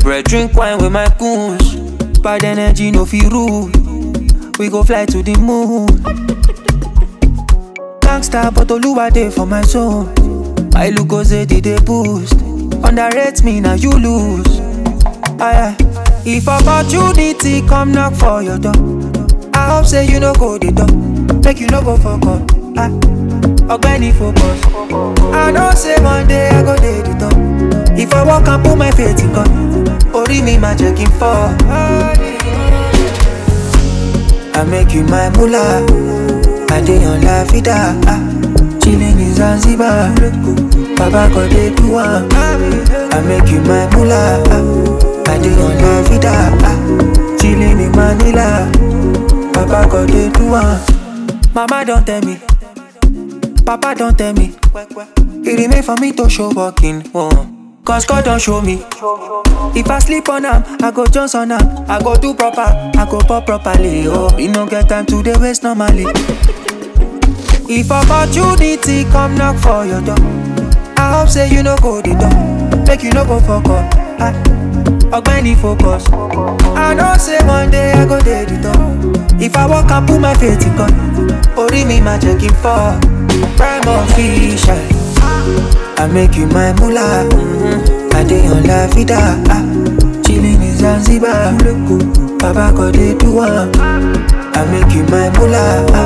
bread, drink wine with my goons. Bad energy, no feel rude. We go fly to the moon. Gangsta, but Oluwa dey for my soul. My look goes did they boost. Underrate me, now you lose. Aye, aye. If opportunity come knock for your door, I hope say you no go the door. Make you no go fuck up. Ah, Ogbeni focus. I know say one day I go dey the top. If I walk and put my faith in God, Ori mi ma jẹ́ kí n fall. I make you my mullah. I dey on la vida. Ah, chilling in Zanzibar. Baba God dey do am. I make you my mullah. Ah, I dey on la vida. Ah, chilling in Manila. Baba God dey do am. Mama don tell me. Papa don tell me. It remain for me to show walking. Oh. Cause God don't show me. If I sleep on am, I go Jones on am. I go do proper, I go pop properly. Oh, we no get time to the waste normally. If opportunity come knock for your door, I hope say you no go the door. Make you no go fuck up. Ah, Ogbeni focus. I know say one day I go dey the door. If I walk and put my faith in God, Ori mi ma jẹ́ kí n fall. Prime official. I make you my mullah. Mm-hmm. I dey on la vida. Ah, chilling in Zanzibar. Baba God dey do am. I make you my mullah. Ah,